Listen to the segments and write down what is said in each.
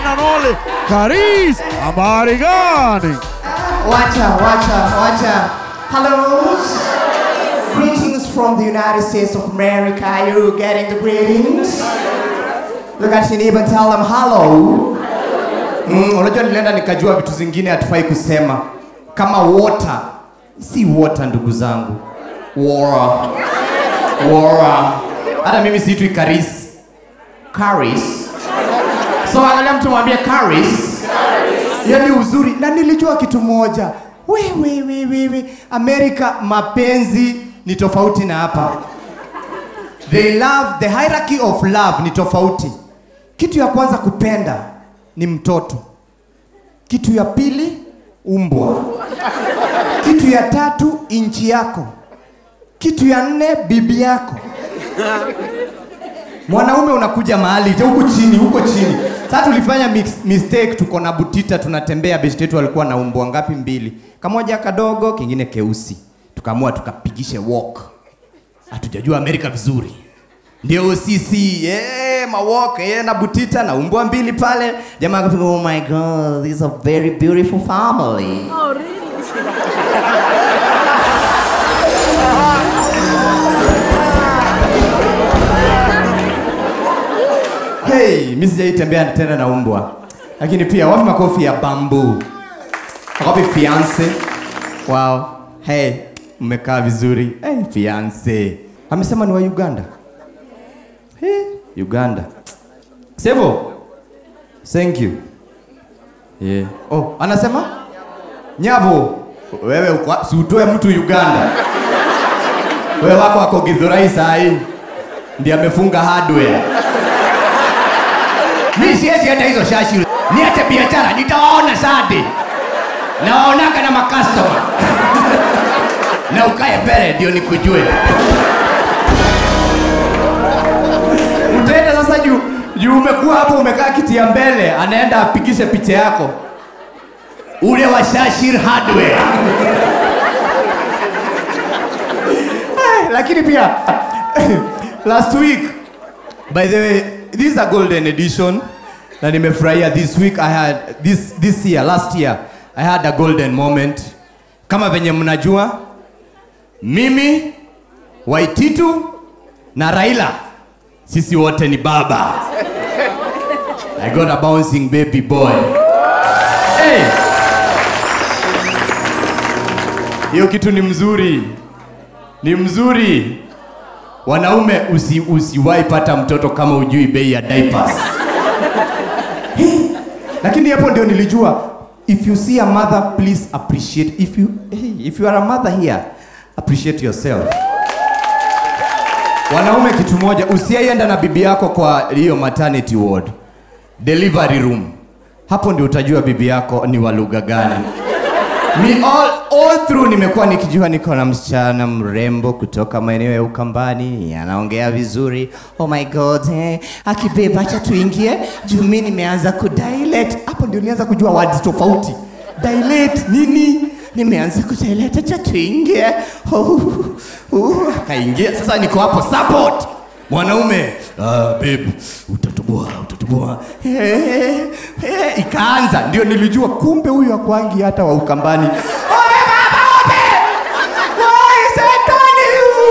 one and only Karis. Habari gani? Wacha, wacha, wacha. Hello. Greetings from the United States of America. Are you getting the greetings? Look at your neighbor and tell them hello. Mm, unajua nilienda nikajua vitu zingine hatufai kusema kama water. Si water ndugu zangu. Water. Water. Hata mimi siitwi Karis. Karis. So angalia mtu mwambie Karis. Yaani uzuri na nilijua kitu moja. We, we, we, we, we. Amerika mapenzi ni tofauti na hapa. They love, the hierarchy of love ni tofauti. Kitu ya kwanza kupenda ni mtoto. Kitu ya pili umbwa. Kitu ya tatu inchi yako. Kitu ya nne bibi yako. Mwanaume unakuja mahali huko chini, huko chini. Sasa tulifanya mix, mistake, tuko na butita, tunatembea. Best yetu alikuwa na umbwa ngapi? Mbili, kamoja kadogo, kingine keusi. Tukaamua tukapigishe walk, hatujajua Amerika vizuri, ndio sisi yeah, mawalk yeah, na butita na umbwa mbili pale. Jamaa akapiga, oh my god, this is a very beautiful family. Hey, mimi sijaitembea tena na umbwa. Lakini pia wapi makofi ya bambu? Wapi fiance? Wow. Hey, mmekaa vizuri. Hey, fiance. Amesema ni wa Uganda. Hey, Uganda. Sebo. Thank you. Yeah. Oh, anasema? Nyavo. Wewe uko si utoe mtu Uganda. Wewe wako wako Githurai saa hii. Ndiye amefunga hardware. Mi siwezi hata hizo shashi, niache biashara, nitawaona sade, nawaonaga na makastoma na ukae mbele ndio nikujue. Utaenda sasa juu juu, umekuwa hapo, umekaa kiti ya mbele, anaenda apigishe picha yako ule wa Shashir Hardware Eh, lakini pia last week by the way this is a golden edition na nimefurahia this week i had this this year last year i had a golden moment kama venye mnajua mimi waititu na raila sisi wote ni baba i got a bouncing baby boy hey. hiyo kitu ni mzuri ni mzuri wanaume usi, usiwahi pata mtoto kama ujui bei ya diapers. Lakini hapo ndio nilijua if you see a mother please appreciate if you hey, if you are a mother here appreciate yourself. Wanaume kitu moja, usiaienda na bibi yako kwa hiyo maternity ward, delivery room. Hapo ndio utajua bibi yako ni wa lugha gani. Mi all, all through nimekuwa nikijua niko na msichana mrembo kutoka maeneo ya Ukambani, anaongea vizuri. Oh my god, eh, akibeba acha tuingie juu mi nimeanza kudilate. Hapo ndio nianza kujua words tofauti. Dilate nini? Nimeanza kudilate, acha tuingie. Oh, uh, akaingia. Sasa niko hapo support mwanaume ah, babe utatoboa utatoboa eh, eh, ikaanza ndio nilijua kumbe huyu akwangi hata wa ukambani Obe baba obe Wai, setani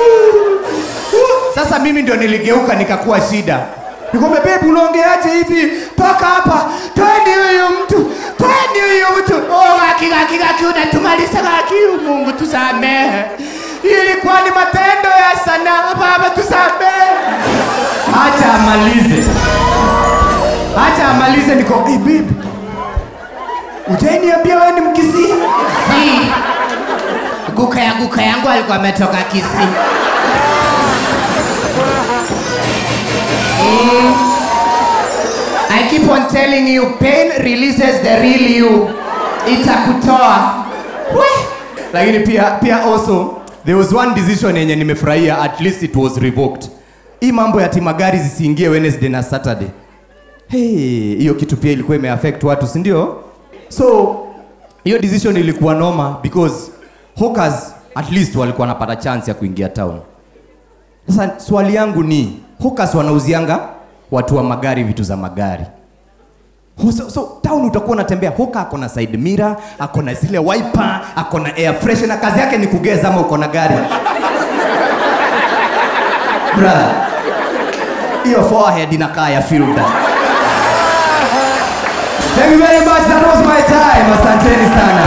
sasa mimi ndio niligeuka nikakuwa shida nikombe bebu unaongeaje hivi toka hapa tweni huyu mtu tweni huyu mtu oh, gaki gaki gaki unatumaliza gaki mungu tusamehe ilikuwa ni matendo ya sanaa baba tusamehe acha amalize acha amalize niko hey, babe ujaniambia wewe ni mkisii Si. Guka ya guka yangu alikuwa ametoka Kisii. I keep on telling you, pain releases the real you. Itakutoa. We. Lakini pia pia also there was one decision yenye nimefurahia at least it was revoked. Hii mambo ya timagari zisiingie Wednesday na Saturday. Hey, hiyo kitu pia ilikuwa imeaffect watu, si ndio? So hiyo decision ilikuwa noma because hawkers at least walikuwa wanapata chance ya kuingia town. Sasa swali yangu ni hawkers wanauzianga watu wa magari vitu za magari. So, so town utakuwa unatembea hoka ako na side mirror, ako na zile wiper, ako na air freshener, kazi yake ni kugeza ama uko na gari. Brother, hiyo forehead inakaa ya filter. Thank you very much. That was my time. Asanteni sana.